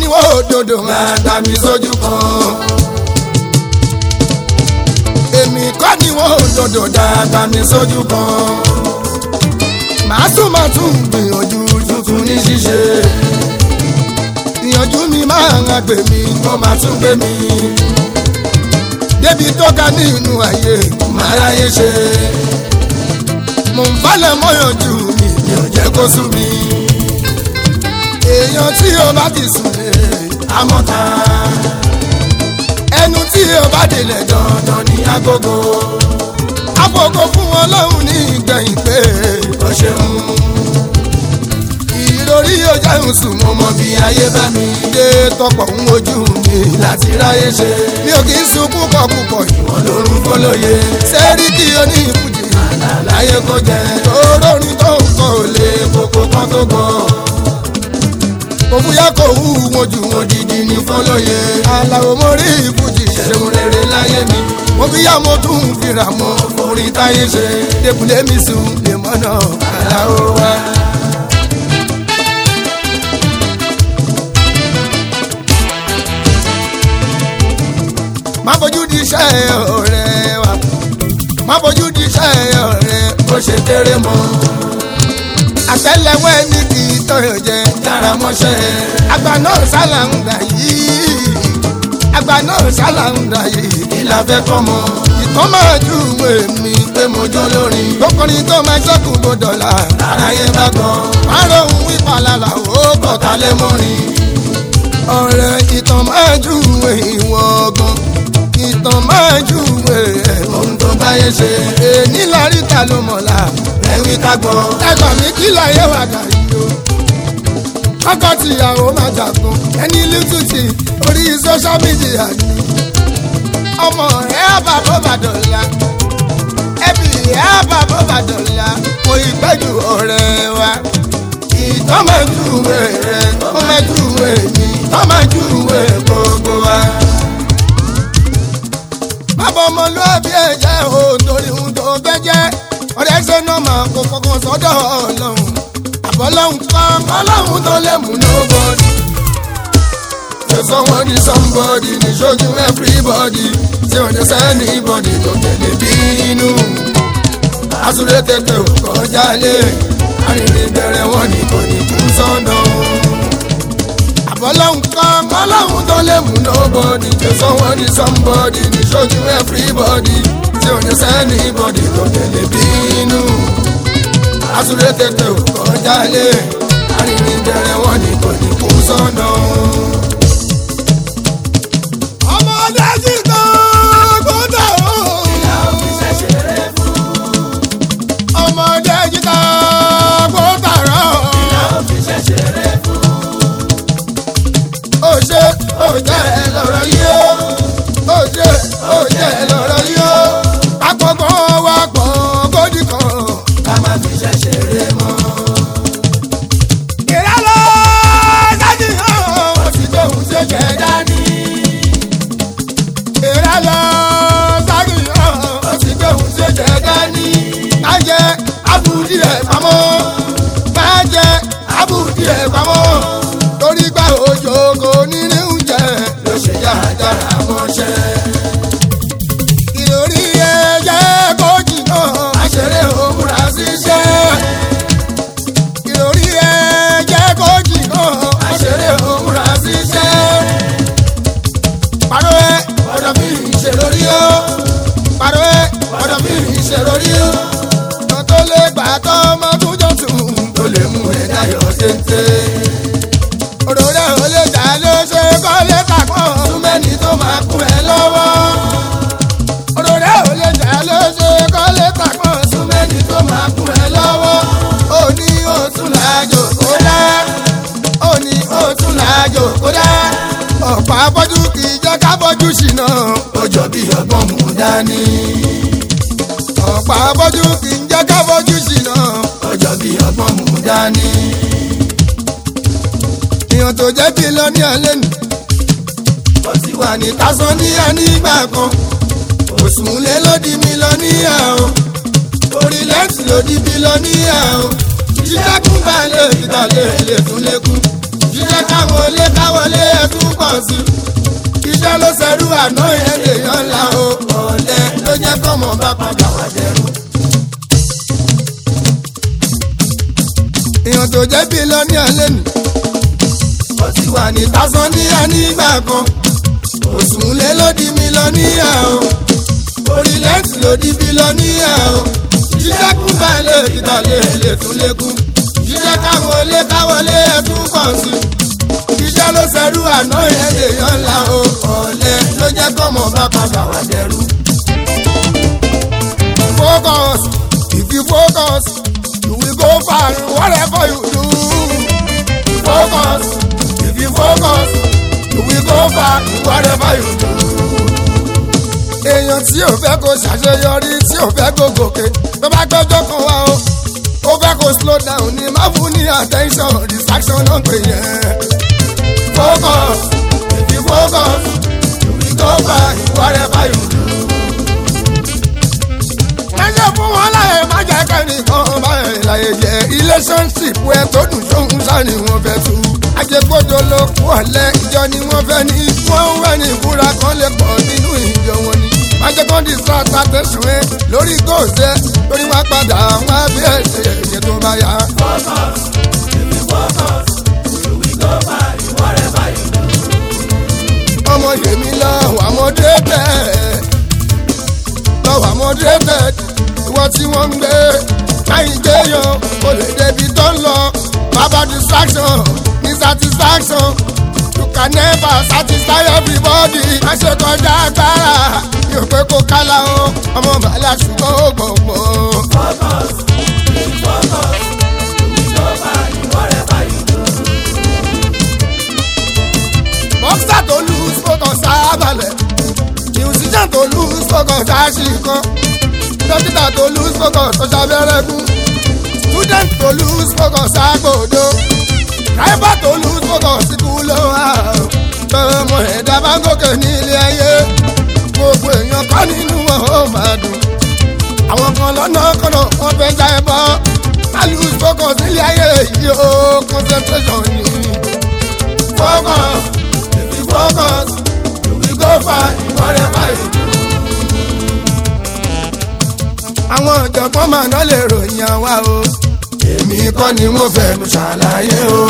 wọ́n òdodo máa gbà mí sójú kan. èmi kọ́ ni wọ́n òdodo dàgbà mí sójú kan. màá tún máa tún gbìyànjú tuntun ní ṣíṣe. ìyànjú mi máa ń gbè mí kó máa tún gbé mi. débi tó ga nínú ayé máa ráyè ṣe. mò ń falẹ̀ mọ́yànjú mi mi ò jẹ́ kó sú mi. èèyàn tí o bá ti sùn lé amọ́ta. ẹnu tí o bá délẹ̀ dandan ní agogo. agogo fún ọlọ́run ní ìgbẹ̀yìn pé o ṣeun. ìròrí yóò jẹun sùn mo mọ bí ayé bá mi dé tọpọ̀ ń wojú mi láti ráyè ṣe. mi ò kì í sun púpọ̀ púpọ̀ ìwọ̀n lórun fọlọ́yẹ. sẹ́ríkì onífújì àlàyé kò jẹ́. olórin tó ń kọ́ ò lè kókó kan tó gbọ́ òfúyà kò wú wọn jù wọn dìdì ní fọlọ́yẹ. aláwo mo rí ìfújì ṣẹ̀ṣẹ̀ rere láyé mi. mo fi yá mo tún fira mọ́ orí táyé ṣe. débùlé mi sùn lè mọ́nà aláwo wá. má fojú di iṣẹ́ ọ̀rẹ́ wa má fojú di iṣẹ́ ọ̀rẹ́ bó ṣe kéré mọ́ àtẹ́lẹwọ́ ẹni kì í tọyọ jẹ yàrá mọṣẹ àgbà náà sálà ń dà yìí àgbà náà sálà ń dà yìí kí la fẹ́ kọ́ mọ. ìtàn máa ju ìwé mi pé mo jó lórin lókùnrin tó máa ṣẹ́kù gbọdọ̀ la aráyé bá gbọ́. máa rohun ìpalàlà ó kọ̀ọ̀ta lé mọ́rin. ọ̀rẹ́ ìtàn máa ju ìwé ìwọ̀n gan ìtàn máa ju ìwé ohun tó báyé ṣe. èní lárí ta ló mọ̀ la ẹ̀wí ká gbọ́. ẹ̀gbọ́n mi kí láyé wà dàrí o. kọ́kọ́ tìyàwó máa jàgbọ́n ẹni lítùtì orí sọ́ṣá mídíà ni. ọmọ ẹ̀ bá bó bá dọ̀la ẹbí ẹ̀ bá bó bá dọ̀la kò ì gbẹ́jù ọ̀rẹ́ wa. ìtọ́ máa ju ìwé rẹ̀ ó máa ju ìwé mi tọ́ máa ju ìwé gbogbo wa. bàbá ọmọlúwàbí ẹ̀ jẹ́ òun torí ohun tó fẹ́ jẹ́ ọ̀rẹ́ ṣe náà máa kó fọkàn sọ́dọ̀ ọlọ́run àbọ̀lọ́hún kan ọlọ́run tó lè mú nobody. ṣe someone ní somebody ní ṣojú everybody tí ò ní sẹ́ni bọ́dì tó tẹ̀lé bínú. àsúré tètè ò kọjá lé arìnrìn bẹ̀rẹ̀ wọn ní kò ní kú sọ́nà. àbọ̀lọ́hún kan ọlọ́run tó lè mú nobody. ṣe someone ní somebody ní ṣojú everybody tí ò ní sẹ́ni bọ́dì tó tẹ̀lé bínú. àsúré tètè ò kọjá lé arìnrìn bẹ̀rẹ̀ wọn ní kò ní kú sọ́nà. ọmọdé ti tán gbọ́dọ̀ o. ìyá òfin ṣẹ̀ṣẹ̀rẹ̀ fún. ọmọdé ti tán gbọ́dọ̀ rọ. ìyá òfin ṣẹ̀ṣẹ̀rẹ̀ fún. ó ṣe ó jẹ́ ẹ lọ́rọ̀ yìí ó. ó ṣe ó jẹ́ ẹ lọ́rọ̀ yìí ó àpọ̀gbọ́n wa pọ̀ kódì kan. ká má fi ṣẹ̀ṣẹ̀ rẹ mọ́. ìrẹ́lọ́ dájú hàn. ó ti gbóhùn tó jẹ dání. ìrẹ́lọ́ dájú hàn. ó ti gbóhùn tó jẹ dání. má jẹ abùdí ẹ̀ pamọ́. má jẹ abùdí ẹ̀ pamọ́. torí gbà òjò kò ní ní oúnjẹ. ló ṣe yára mọ́ṣẹ́ ìròrí ẹ̀jẹ̀ kò jìnnà àṣẹrẹ́ òmùra ṣiṣẹ́. ìròrí ẹ̀jẹ̀ kò jìnnà àṣẹrẹ́ òmùra ṣiṣẹ́. pàrọ̀ ẹ ọ̀dọ̀ mi ṣe lórí o. pàrọ̀ ẹ ọ̀dọ̀ mi ṣe lórí o. kan tó lè gbà tọ́ ọmọ tó jọ tún tó lè mú ẹ dáyọ̀ téńté. òròrẹ́ ò lè jà ló ṣe kọ́ lè kàkọ́. túmẹ̀ni tó máa kún ẹ lọ́wọ́ òròrẹ́ ò lè jà ló ṣe kọ́ lè tàpọ̀ súnmẹ́ni tó máa kún ẹ lọ́wọ́. ó ní òtún làjò kó dá ó ní òtún làjò kó dá. ọ̀pọ̀ abọ́jú kì í jẹ́ ká bọ́jú ṣìnà ó jọ bí ọgbọ́n mú dání. ọ̀pọ̀ abọ́jú kì í jẹ́ ká bọ́jú ṣìnà ó jọ bí ọgbọ́n mú dání. ìyàn tó jẹ́ bí lọ ní alẹ́ nù. ó ti wà ní tásán ní ànígbà kan òsùnlé ló di mílíọ̀nìyà o orílẹ̀-èdè ló di bílíọ̀nìyà o jíjákun balẹ̀ ìdálẹ̀ lè tún lékún jíjá iṣẹ́ káwọn olé káwọlé ẹ̀tún pọ̀ sí iṣẹ́ ló ṣẹrú àná yẹn lèèyàn ńlá o ọ̀lẹ ló jẹ́ kọ́mọ bá padà wá dẹrù. èèyàn tó jẹ́ bílíọ̀nìà lẹ́nu ó ti wà ní tásánníà nígbà kan òsùnlé ló di mílíọ̀nìà o orílẹ̀-èdè ló di bílíọ̀nìà o iṣẹ́ kún balẹ̀ ìtàlẹ̀ lè tún lékún iṣẹ́ káwọn olé káwọlé ẹ̀tún pọ̀ sí iṣẹ́ ló ṣẹrú àná yẹn lèèyàn ńlá o ọ̀lẹ ló jẹ́ kọ́mọ bá padà wá dẹrù. focus if you focus you will go far whatever you do. focus if you focus you will go far whatever you do. èèyàn tí ò fẹ́ kó ṣàṣeyọrí tí ò fẹ́ kó gòkè tó bá gbọ́jọ́ kan wá o ó fẹ́ kó slow down ní má fún ní attention distraction náà pè yẹn. focus if you focus you will go far whatever you do. Máṣe fún wọn láyé má jẹ́ kẹ́nìkan báyìí láyé jẹ́ relationship wẹ́ tó dùn sóhun sá ni wọ́n fẹ́ tú. Ajẹ́gbọ́dọ̀ ló kú ọ̀lẹ́ ìjọ ni wọ́n fẹ́ ní. Wọ́n ń wẹ̀ ní ìbúra kan lè pọ̀ nínú ìjọ wọn ni. Máṣe kan di sáta tẹ̀sùn ẹ lórí góòsẹ̀ lórí wọn padà wọn á bí ẹ̀ṣẹ̀ ẹ̀yẹ tó bá yá. Ọmọ yèmí lọ wà mọ́dé bẹ́ẹ̀ lọ́wọ́ àmọ́dé bẹ́ẹ̀ ìwọ tí wọ́n ń gbé láyìn gbéyàn kò lè débi tó ń lọ bàbá distraction ní satisfaction you can never satisfy everybody má ṣe kọjá agbára yóò pé kó kálá o ọmọ bàálà ṣùgbọ́n ó gbọ̀ngbọ̀n. bọ́ksà tó lose focus sábàlẹ̀ musician tó lose focus àṣìkan dókítà tó lose focus tó ṣàbẹ̀rẹ̀ kú student tó lose focus àgbòdo driver tó lose focus kú ló wà tọmọ ẹ̀dá bá ń gòkè ní ilé ayé gbogbo èèyàn kọ́ nínú wọn ó máa dùn àwọn kan lọ́nà kọ́nà wọ́n fẹ́ já ẹ bọ́ má lose focus nílé ayé yìí ó concentration ni focus if you focus you will go far in whatever you do. àwọn ọ̀jọ̀gbọ́n máa ná lè ròyìn àwa o èmi kọ́ ni mo fẹ́nu ṣàlàyé o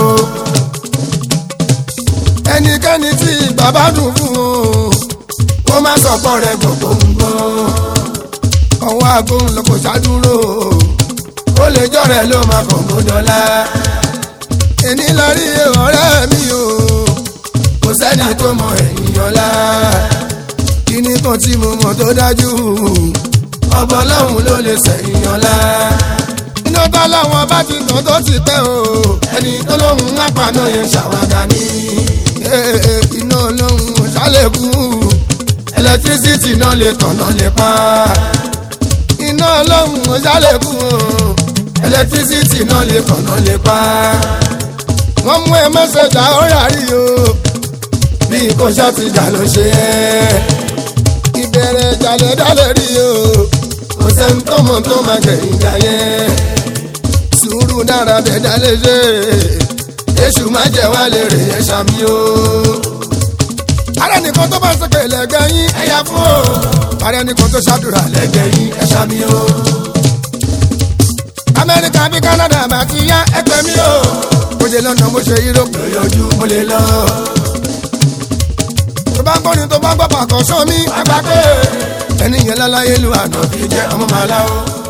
ẹnikẹ́ni tí bàbá dùn fún o kó má sọ̀pọ̀ rẹ̀ gbogbo ń gbọ́ ọwọ́ agbóhùn ló kò ṣàdúró ó lè jọ̀rẹ̀ ló máa kàn mú dọ́là èní lọ rí ọ̀rẹ́ mi o kò sẹ́ni tó mọ ẹ̀yìn ọ̀la kíní kan tí mo mọ̀ tó dájú ọba ọlọ́run ló lè sẹ̀yìn ọ̀la iná tó láwọn bá ti tàn tó ti pẹ́ o ẹni tó lóhùn àpàná yẹn ṣàwádà ní iná ọlọ́run ṣàlẹ̀kù ẹlẹtírísítì náà lè tàn náà lè pa iná ọlọ́run ṣàlẹ̀kù ẹlẹtírísítì náà lè tàn náà lè pa wọ́n mú ẹ mẹ́sẹ̀jà ó rárí o bí kò ṣàtìjà ló ṣe é ìbẹ̀rẹ̀ ìjàlẹ̀ dálẹ̀ rí o kò sẹ́ni tó mọ̀ tó máa kẹ̀yìn jà yẹn sùúrù dára bẹ̀ dálẹ̀ ṣe èṣù má jẹ́ wá lè rè é ṣàmì o. ààrẹ nìkan tó bá ń sọ̀kè lẹ́gbẹ̀ẹ́ yín ẹ̀yà fún o ààrẹ nìkan tó ṣàdúrà lẹ́gbẹ̀ẹ́ yín ẹ̀ ṣàmì o. amẹ́ríkà bí kánádà bá ti yá ẹgbẹ́ mi o mo ṣe lọ́nà mo ṣe yúróòpù lójú mo lè lọ tó bá ń gbọ́ ni tó bá ń gbọ́ pàkọ́ sọ́mi àgbà pé ẹni yẹn láláyé lu àná fi jẹ́ ọmọ màlá o.